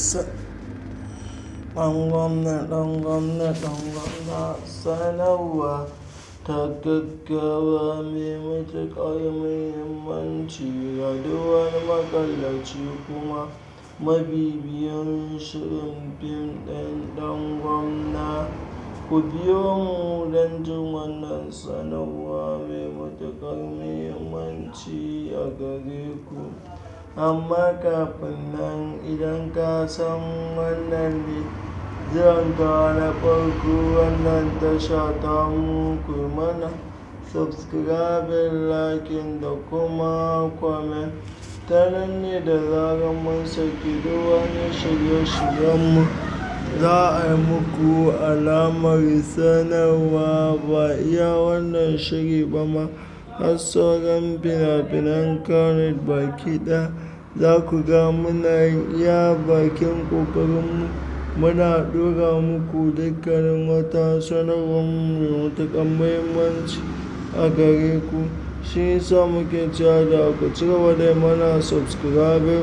Ɗan gwamna, ɗan gwamna, ɗan gwamna sanarwa ta gaggawa mai matuƙar muhimmanci ga duk wani maƙallaci kuma mabibiyin shirin fim ɗin ɗan gwamna. Ku biyo mu don jin wannan sanarwa mai matuƙar muhimmanci a gare ku. Amma kafin nan idan ka san wannan ne zuwanka na farko wannan tasha tamu ku yi mana subscribing, liking da kuma comment. Ta nan ne da zarar mun saki duk wani shirye-shiryenmu za a yi muku alamar sanarwa ba iya wannan shiri ba ma har sauran fina-finan Kannywood baki ɗaya. Za ku ga muna yin iya bakin ƙoƙarinmu muna ɗora muku dukkanin wata sanarwar mu mai matuƙar muhimmanci a gare ku. Shi yasa muke cewa da ku cigaba da yi mana subscribing,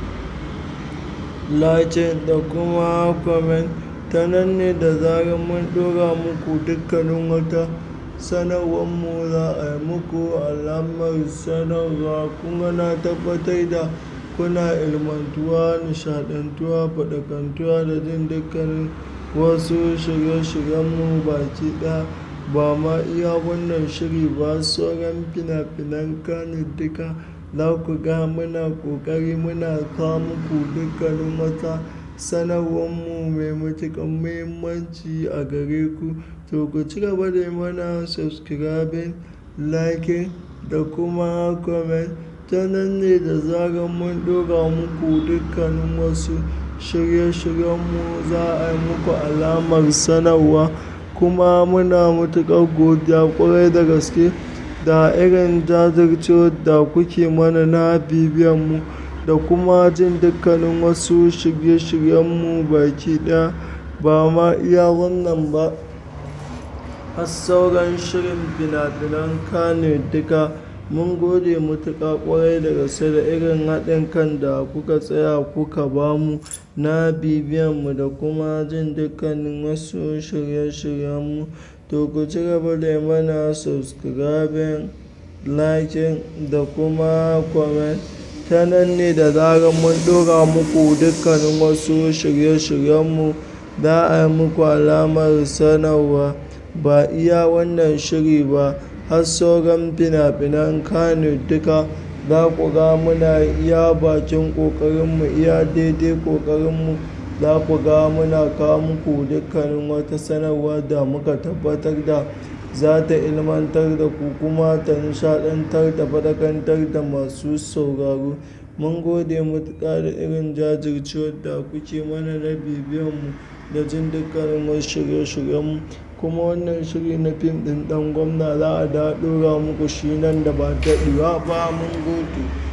liking da kuma comment. Ta nan ne da zarar mun ɗora muku dukkanin wata sanarwar mu za a yi muku alamar sanarwa. Kuma na tabbatar da kuna ilmantuwa, nishaɗantuwa, faɗakantuwa da jin dukkanin wasu shirye-shiryenmu baki ɗaya. Ba ma iya wannan shiri ba sauran fina-finan Kannywood duka za ku ga muna ƙoƙari muna kawo muku dukkanin wata sanarwar mu mai matuƙar muhimmanci a gare ku. To ku cigaba da yi mana subscribing, liking da kuma comment. Ta nan ne da zarar mun ɗora muku dukkanin wasu shirye-shiryenmu za a yi muku alamar sanarwa. Kuma muna matuƙar godiya ƙwarai da gaske da irin jajircewar da kuke mana na bibiyanmu da kuma jin dukkanin wasu shirye-shiryenmu baki ɗaya. Ba ma iya wannan ba har sauran shirin fina-finan Kannywood duka. Mun gode matuƙa ƙwarai da gaske da irin haɗin kan da kuka tsaya kuka ba mu na bibiyanmu da kuma jin dukkanin wasu shirye-shiryenmu. To ku cigaba da yi mana subscribing, liking da kuma comment. Ta nan ne da zarar mun ɗora muku dukkanin wasu shirye-shiryenmu za a yi muku alamar sanarwa. Ba iya wannan shiri ba har sauran fina-finan Kannywood duka za ku ga muna iya bakin ƙoƙarinmu, iya daidai ƙoƙarinmu. Za ku ga muna kawo muku dukkanin wata sanarwa da muka tabbatar da za ta ilmantar da ku kuma ta nishaɗantar da faɗakantar da masu sauraro. Mun gode matuƙa da irin jajircewar da kuke mana na bibiyanmu da jin dukkanin wasu shirye-shiryenmu. Kuma wannan shiri na fim ɗin ɗan gwamna za a dawo ɗora muku shi nan da ba daɗewa ba. Mun gode.